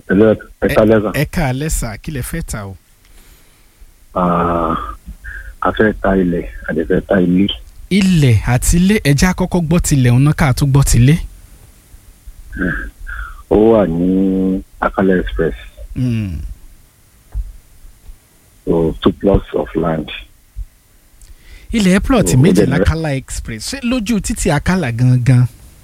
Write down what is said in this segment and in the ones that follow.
ẹ̀lẹ́ ẹ̀ka lẹ́sà ẹ ká alẹ́ sà kí lẹ fẹ́ ta o. a fẹ́ ta ilẹ̀ a dẹ̀ fẹ́ ta ilé ilẹ̀ àti ilé ẹja àkọ́kọ́ gbọ́ tilẹ̀ ọ̀nà ká tó gbọ́ tilé. ó wà ní Akala Express Mm. so two plots of land ilẹ̀ plot Oh, ó méjì dẹ̀ ní- l'Akala express ṣé lójú títì Akala gangan.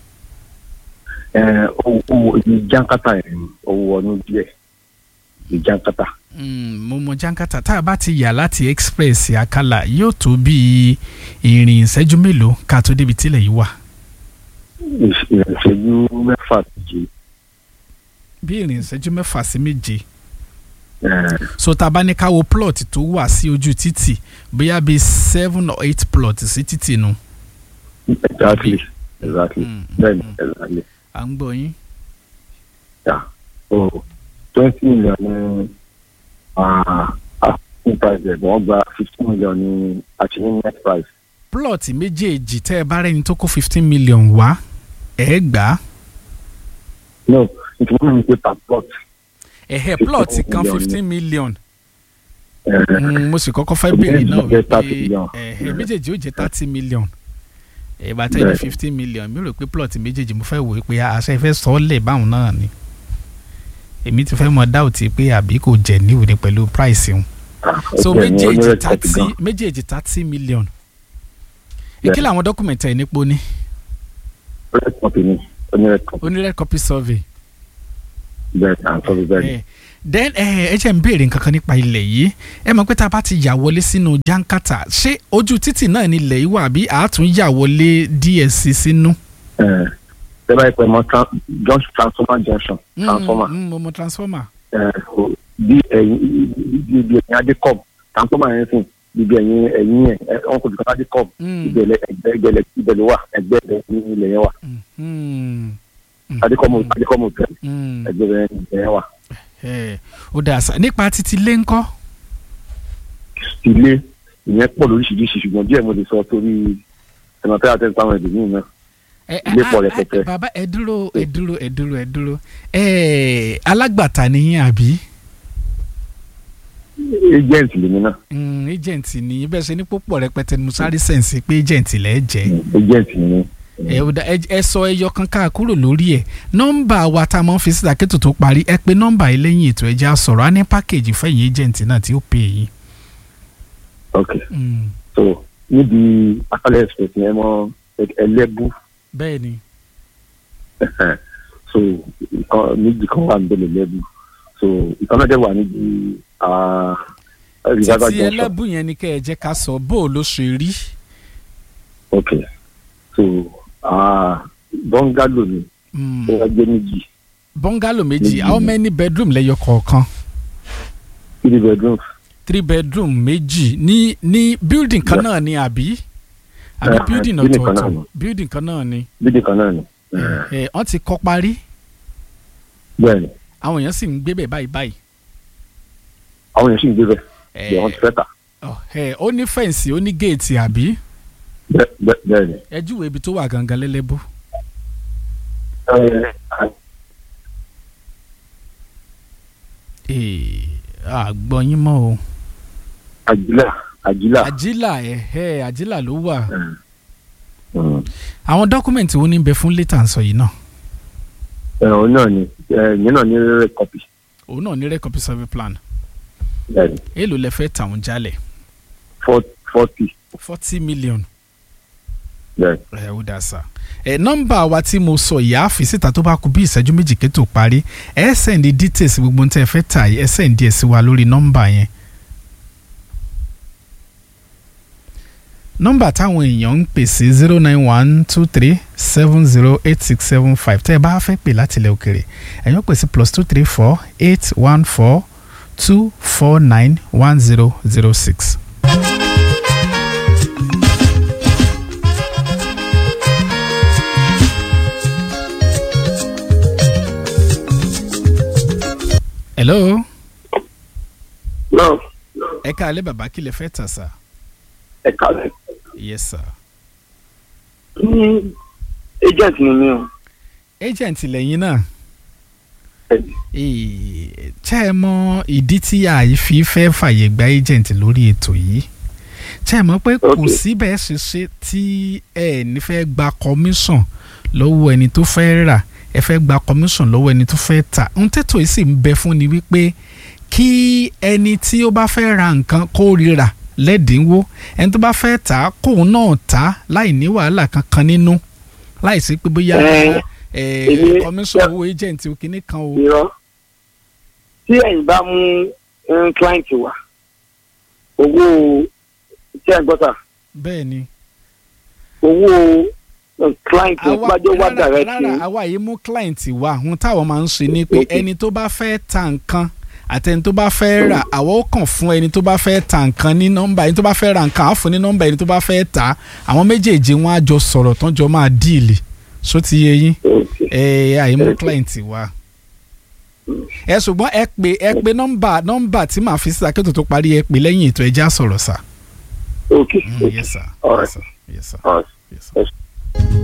ẹ owó owó ibi jankata yẹn owó ọdún díẹ̀ ibi jankata Mm, mo mọ jankata tá a bá ti yà láti express Akala yóò tó bíi ìrìn ìṣẹ́jú mélòó ká tó débi tílẹ̀ yìí wà. Ìṣ- ìṣẹ́jú mẹ́fà méje bí ìrìn ìṣẹ́jú mẹ́fà sí méje. ẹ so tá a bá ní ká wo plot tó wà sí ojú títì bóyá bíi seven or eight plot sí títì nu. exactly exactly Mm, bẹ́ẹ̀ni mm. exactly à ń gbọ́ yín. yeah so twenty million ní asking price ẹ̀ wọ́n gba fifteen million ní achieving net price plot méjèèjì tẹ́ ẹ bá rẹ́ni tó kó fifteen million wá ẹ̀ gbà á. no ìtumọ̀ mi pé per plot ẹ̀hẹ́ 15 plot kan million ni. fifteen million. ẹ̀ Mm, mo sì kọ́kọ́ fẹ́ béèrè Méjèèjì náà jẹ́ 30 million. ẹ̀hẹ́ méjèèjì ó jẹ́ thirty million. ìgbà tẹ́ ní Bẹ́ẹ̀. fifteen million mi rò pé plot méjèèjì mo fẹ́ wò ó pé àṣẹ ìfẹ́ sọ ọ́ lẹ̀ báwọn náà ni. èmi ti fẹ́ mọ dáùtì pé àbí kò jẹ̀ níwò ni pẹ̀lú price wọn. so okay, ní méjèèjì onírẹ̀ copy thirty gan. méjèèjì thirty million. Yeah. èkìlẹ̀ àwọn dọ́kúmẹ̀ntì ẹ̀ nípo ní red copy ni onírẹ̀ copy onírẹ̀ copy survey. bẹ́ẹ̀ à ń sọ bí bẹ́ẹ̀ ni Eh, then ẹ ẹ jẹ́ ń béèrè nǹkan kan nípa ilẹ̀ yìí ẹ mọ̀ pé tá a bá ti yà wọlé sínú jankata ṣé ojú títì náà ni ilẹ̀ yìí wà bí àátún yà wọlé DSC sínú. ẹ̀ tẹ́lá ìpẹ́ mọ́ tran- junction transformer junction transformer Mm, mm, mo mọ transformer. ẹ̀ so bí ẹ̀yìn bí bí ẹ̀yìn adékọ̀b transformer yẹn sìn bí ẹ̀yìn ẹ̀yìn ẹ̀ ẹ̀ wọn kò dùkọ́ adékọ̀b Mm, ibẹ̀ ẹgbẹ́ ẹgbẹ́ ibẹ̀ ló wà ẹgbẹ́ ẹ̀ ní ilẹ̀ yẹn wà mm, mm, adékọ̀mù adékọ̀mù tẹ̀ mm. ẹgbẹ́ ẹ̀ yẹn wà Eh, ó dà sá nípa títí lé ńkọ́. ilé ìyẹn pọ̀ lóríṣiríṣi ṣùgbọ́n díẹ̀ mo lè sọ torí ẹ̀nàtẹ́ àti ẹ̀sán ẹ̀dùn yìí náà Eh, Ilé ah, pọ̀ ah, rẹpẹtẹ. bàbá ẹ dúró ẹ dúró ẹ dúró ẹ dúró Eh, alágbàtà nìyẹn àbí. agent lèmi náà Mm, agent ni bẹ́ẹ̀ ṣe ní púpọ̀ rẹpẹtẹ ni mo sáré sẹ̀nsì pé agent lẹ́ẹ̀ jẹ́. agent ni ẹ ò dá ẹ ẹ sọ ẹyọ kan ká kúrò lórí ẹ nọ́mbà wa tá a máa ń fi síta kẹ́tò tó parí ẹ pé nọ́mbà yìí lẹ́yìn ètò ẹja sọ̀rọ̀ á ní pákéjì fẹ̀yìn agent náà tí ó pè yín. ok Mm, so níbi Akala Express yẹn mọ ẹlẹ́bù bẹ́ẹ̀ ni so ìkan méjì kan wà níbẹ̀ lẹ́bù so ìkan náà dẹ̀ wà níbi reservoir títí junction ẹlẹ́bùn yẹn ni kẹ́ ẹ jẹ́ ká sọ bó o ló ṣe rí. ok so ah, bọ́ngálò ni Mm, ó wá gbé méjì bọ́ngálò méjì Méjì how ni. many bedroom lẹ́yọ kọ̀ọ̀kan three bedrooms three bedroom méjì ní ní building kan Yeah. náà ni àbí àbí Yeah, building building kan náà ọ̀tọ̀ọ̀tọ̀ ni. building kan náà ni bídì kan náà ni ẹ wọ́n ti kọ́ parí bẹ́ẹ̀ ni àwọn èèyàn sì ń gbé bẹ̀ báyìí báyìí. àwọn èèyàn sì ń gbé bẹ́ẹ̀ ẹ bẹ́ẹ̀ wọ́n ti fẹ́ tà ọ, ẹ, ó ní fẹ́ǹsì ó ní géètì àbí bẹ́ẹ̀ bẹ́ẹ̀ bẹ́ẹ̀ ni. ẹ júwèé ibi tó wà gangan lẹ́lẹ́bù. Ẹ, Ee, àgbọ̀ yín mọ́ o. àjílà àjílà àjílà ẹ̀hẹ́ àjílà ló wà. Mm. àwọn dọ́kúmẹ̀ntì wo ní bẹ fún létà ń sọ yìí náà. ẹ òun náà ni ẹ ìyẹn náà ní rẹ kọpì òun náà ní rẹ́kọ̀pì survey plan. bẹ́ẹ̀ ni èèlò lẹ fẹ́ tàwọn jálẹ̀. forty forty million. bẹ́ẹ̀ ẹ ó dà sá. ẹ nọ́mbà wa tí mo sọ yìí á fi síta tó bá kù bí ìṣẹ́jú méjì kẹ́tò parí ẹ sẹ́ndí details gbogbo ń tẹ́ ẹ fẹ́ tà yìí ẹ sẹ́ndí ẹ̀ sí wa lórí nọ́mbà yẹn. nọ́mbà táwọn èèyàn ń pè sí zero nine one two three seven zero eight six seven five tẹ́ ẹ bá fẹ́ pè láti ilẹ̀ òkèrè ẹ̀yàn pè sí plus two three four eight one four two four nine one zero zero six. hello náà ẹ káalẹ́ bàbá kí lẹ fẹ́ tà sá. ẹ kálẹ̀ yes sir. ní agent ni mí o agent lẹ́yìn náà ṣé ẹ mọ ìdí tí àìfi fẹ́ fàyè gba agent lórí ètò yìí ṣé ẹ mọ̀ pé kò Okay. síbẹ̀ ṣe ṣe tí ẹ ní fẹ́ gba commission lọ́wọ́ ẹni tó fẹ́ rà ẹ fẹ́ gba commission lọ́wọ́ ẹni tó fẹ́ tà ń tètò yìí sì ń bẹ fún ni wípé kí ẹni tí ó bá fẹ́ ra nǹkan kó rira lẹ́dínwó ẹni tó bá fẹ́ tà á kóun náà tà á láì ní wàhálà kankan nínú láì sí pé bóyá Eh, ẹ èmi- commission owó agent kìíní kan o. irọ́ tí ẹ̀yin bá mú um, client wá owó tí ẹ̀ ń gbọ́ sà bẹ́ẹ̀ ni. owó um, client àwa bájọ́ wá rárá direct rárá àwa yìí mú client wa ohun táwọn máa ń ṣe ni pé Okay. ẹni tó bá fẹ́ ta nǹkan àti ẹni tó bá fẹ́ rà àwa ó kàn fún ẹni tó bá fẹ́ ta nǹkan ní nọ́mbà ẹni tó bá fẹ́ ra nǹkan á fún ní nọ́mbà ẹni tó bá fẹ́ tà àwọn méjèèjì wọn á jọ sọ̀rọ̀ tán jọ máa díìlì só ti yé yín Okay. ẹ àyè mú Okay. client wa ẹ ṣùgbọ́n ẹ pè ẹ pè nọ́mbà nọ́mbà tí màá fi síta kí ètò tó parí ẹ pè lẹ́yìn ètò ẹjẹ́ àsọ̀rọ̀ sà. Okay. Mm, yes sir All yes right. sir yes sir All right. yes sir.